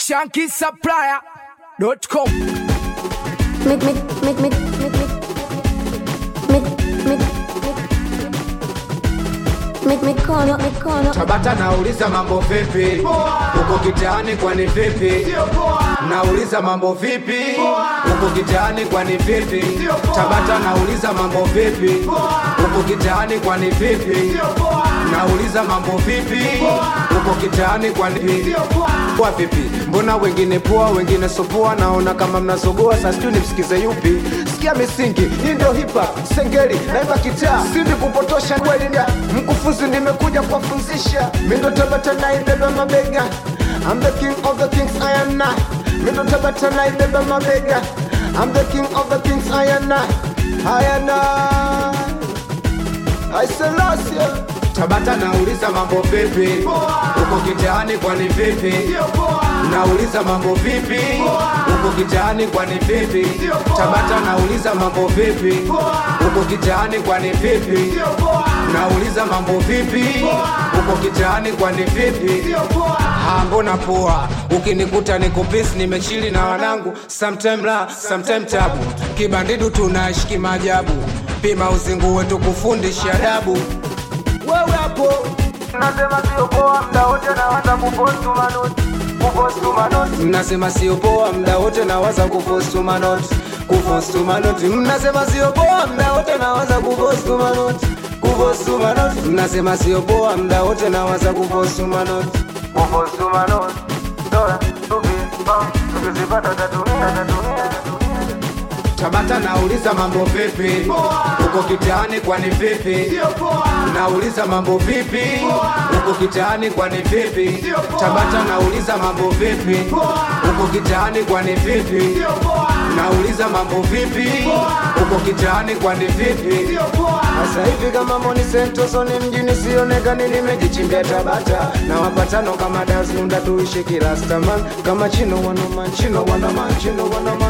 shankisupplier.com Mik, mik, mik, mik, mik, mik, mik, mik, mik, mikono, mikono. Tabata nauliza mambo vipi, uko kitaani kwani vipi? Nauliza mambo vipi, uko kitaani kwani vipi? Tabata nauliza mambo vipi, uko kitaani kwani vipi? Nauliza mambo vipi, uko kitaani kwani vipi? Kwa vipi? Mbona wengine poa, wengine sopoa? Naona kama mnasogoa, sasa sijui nimsikize yupi? Sikia misingi, hii ndio hip hop, sengeli, naimba kitaa, sindi kupotosha kweli ndia mkufunzi, nimekuja kuwafunzisha. Mimi ndo Tabata naibeba mabega, I'm the king of the kings, I am not. Mimi ndo Tabata naibeba mabega, I'm the king of the kings, I am not. I am not. I Selassie. Tabata nauliza mambo vipi, uko kitaani kwani vipi? Nauliza mambo vipi, uko kitaani kwani vipi? Tabata nauliza mambo vipi, uko kitaani kwani vipi? Nauliza mambo vipi, uko kitaani kwani vipi? Ah, mbona poa, ukinikuta niko peace, nimechili na wanangu, sometime la, sometime tabu, kibandidu tunaishi kimajabu, pima uzingu wetu kufundisha adabu wewe hapo Nasema sio poa mda wote nawaza kupostu manoti kupostu manoti mnasema sio poa mda wote nawaza kupostu manoti kupostu manoti mnasema sio poa mda wote nawaza kupostu manoti kupostu manoti mnasema sio poa mda wote nawaza kupostu manoti kupostu manoti dola tupi bam tukizipata tatumia tatumia Tabata nauliza mambo vipi, uko kitaani kwani vipi? Nauliza mambo vipi, uko kitaani kwani vipi? Tabata nauliza mambo vipi, uko kitaani kwani vipi? Nauliza mambo vipi, uko kitaani kwani vipi? Sasa hivi kama Moni Sentosoni mjini sionekani, nimejichimbia Tabata na wapatano kama Dasnunda tuishi kila staman kama chino wanaman chino wanaman chino wanaman